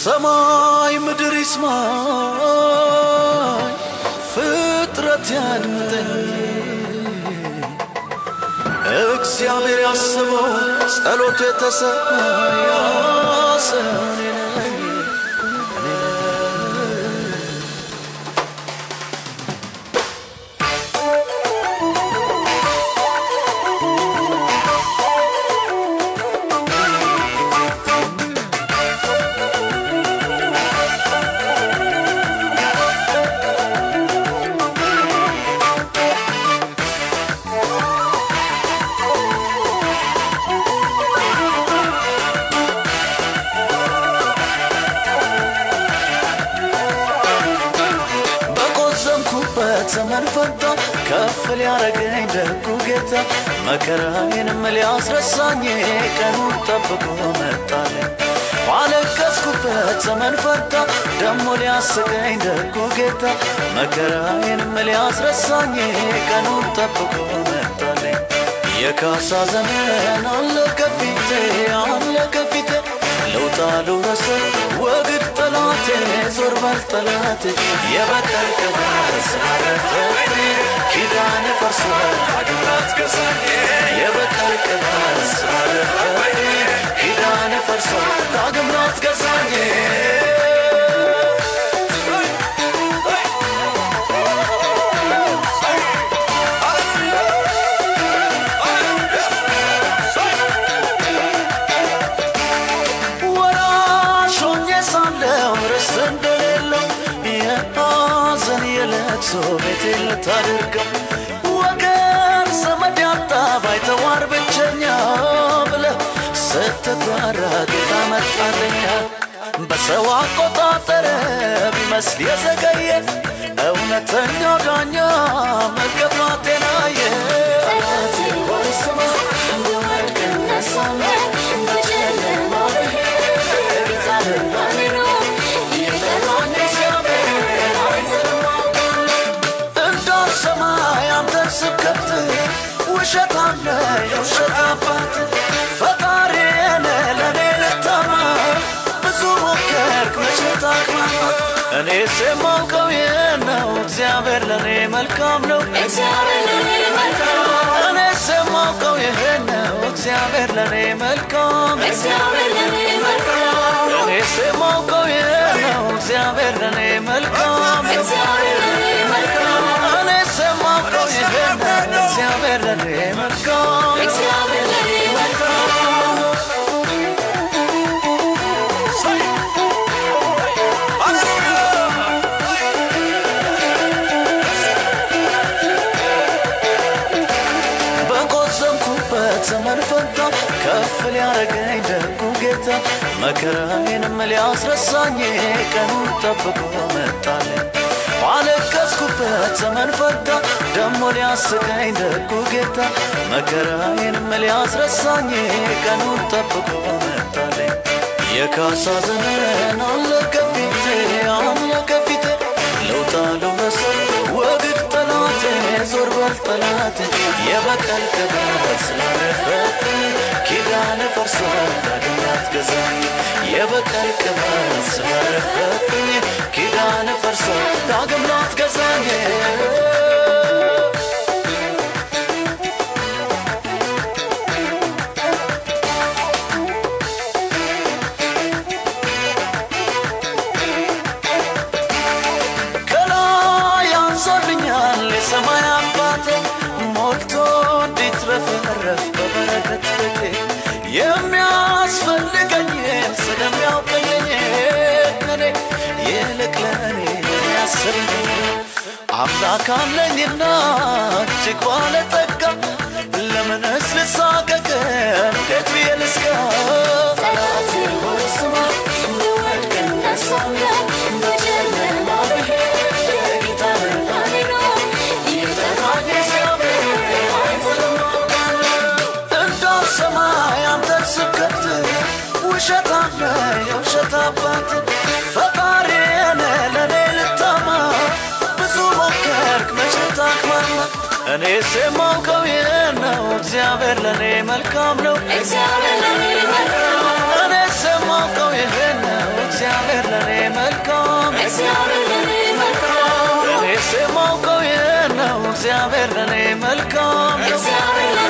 ሰማይ ምድር ይስማኝ ፍጥረት ያድምጠኝ እግዚአብሔር ያስበው ጸሎቱ የተሰማ ያ ሰው እኔ ነኝ እኔ ነኝ በቆዘምኩበት ዘመን ፈታ ከፍ ሊያረገኝ ደጉ ጌታ መከራዬንም ሊያስረሳኝ ቀኑን ጠብቆ መጣልኝ ባለቀስኩበት ዘመን ፈታ ደሞ ሊያስቀኝ ደጉ ጌታ መከራዬንም ሊያስረሳኝ ቀኑን ጠብቆ መጣልኝ የካሳ ዘመን አለ ከፊቴ አለ ከፊቴ ለውጣ ልውረስ ወግድ ጠላቴ ዞር በል ጠላቴ የበቀል ቅባት ስላለበት ኪዳን ፈርሷል ዳግም ላትገዛኝ የበቀል ቅባት ስላለበት ኪዳን ፈርሷል ዳግም ላትገዛኝ ወራሽ ሆኜ ሳለሁ ርስት እንደሌለው የሐዘን የለቅሶ ቤቴ ልታደርገው ወገን ዘመድ ያጣ ባይተዋር ብቸኛ ብለህ ስትጓራ ጌታ መጣልኛ በሰው አቆጣጠር ቢመስል የዘገየ እውነተኛው ዳኛ መገባቴን አየ ጠላቴ ሆይ ስማ እንደወድቅ እነሳለሁ በጨለማ ብሄድ እንዳልሰማ ያንተን ስብከት ውሸት አለ የውሸት አባት ፈጣሪን ለእኔ ልታማ ብዙ ሞከርክ መቼ ታቅማማ እኔስ የማውቀው ይህን ነው እግዚአብሔር ለእኔ መልካም ነው እኔስ የማውቀው ይህን ነው እግዚአብሔር ለእኔ መልካም እኔስ የማውቀው ይህን ነው እግዚአብሔር ለእኔ መልካም እኔስ የማውቀው ይህን ነው እግዚአብሔር ለእኔ መልካም በቆዘምኩበት ዘመን ፈታ ከፍ ሊያረገኝ ደጉ ጌታ መከራዬንም ሊያስረሳኝ ቀኑን ጠብቆ መጣልኝ ባለቀስኩበት ዘመን ፈታ ደሞ ሊያስቀኝ ደጉ ጌታ መከራዬንም ሊያስረሳኝ ቀኑን ጠብቆ መጣልኝ የካሳ ዘመን አለ ከፊቴ አለ ከፊቴ ለውጣ ልውረስ ወግድ ጠላቴ ዞር በል ጠላቴ የበቀል ቅባት ስላለበት ኪዳን ፈርሷል ዳግም ላትገዛኝ የበቀል ቅባት ስላለበት ኪዳን ፈርሷል ዳግም ላትገዛኝ ከላይ አንሶልኛል የሰማይ አባቴ ሞልቶ እንዲትረፈረፍ በበረከት ቤቴ የሚያስፈልገኝን ስለሚያውቅልኝ እኔ ይልቅ ለእኔ የሚያስብልኝ አምላክ አለኝና እጅግ ባለጠጋ ለምንስ ልሳቀቅ እንዴት ብዬ ልስጋ ጠላቴ ሆይ ስማ እንደወድቅ እነሳለሁ በጨለማ ብሄድ ጌታ ብርሃኔ ነው ይጠራኝ እግዚአብሔር አንተንም አውቃለሁ እንዳልሰማ ያንተን ስብከት ውሸት አለ የውሸት አባት ፈጣሪን ለእኔ ልታማ ብዙ ሞከርክ መቼ ታቅማማ እኔስ የማውቀው ይህን ነው እግዚአብሔር ለእኔ መልካም ነው እኔስ የማውቀው ይህን ነው እግዚአብሔር እግዚአብሔር ለኔ መልካም እግዚአብሔር ለኔ መልካም እኔስ የማውቀው ይህን ነው እግዚአብሔር ለኔ መልካም ነው እግዚአብሔር